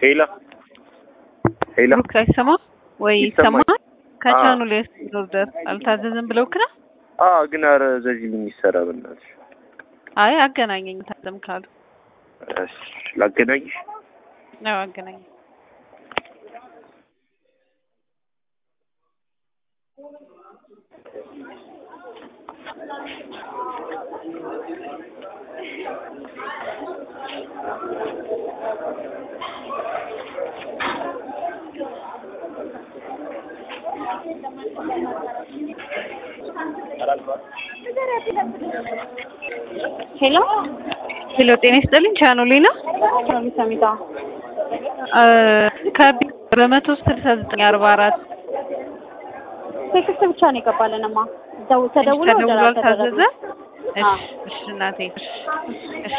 ሄላ ሄላ ብሩክ አይሰማም ወይ? ይሰማል። ይሰማል። ከቻኑ ላይ ኦርደር አልታዘዝም ብለውክ ነው? አ ግን ኧረ ዘዚህ ምን ይሰራ በእናትሽ። አይ አገናኘኝ ታዘም ካሉ እሺ ላገናኝሽ። ነው አገናኘኝ። ሄሎ ሄሎ ጤና ይስጥልኝ። ቻኑ ላይ ነው ቻኑ ሰሚታ ከቢ በመቶ ስልሳ ዘጠኝ አርባ አራት ቴክስት ብቻ ነው የገባልንማ ደው ተደውሎ ወደ ተደውሎ ራስ አልታዘዘ? ተደረገ። እሺ አዎ። እሺ እናቴ እሺ እሺ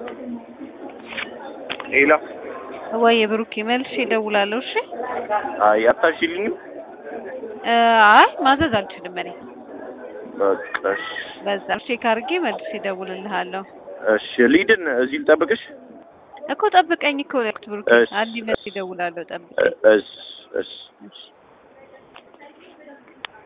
ሄላ ወይ ብሩክ መልሼ እደውላለሁ። እሺ አይ አታሽልኝም። እ አይ ማዘዝ አልችልም እኔ በቃ እሺ በዛ ቼክ አድርጌ መልሼ እደውልልሃለሁ። እሺ ሊድን እዚህ ልጠብቅሽ። እኮ ጠብቀኝ እኮ ያልኩት ብሩክ እሺ፣ አንድ መልሼ እሺ። እደውላለሁ። ጠብቀኝ እ- እሺ እሺ እሺ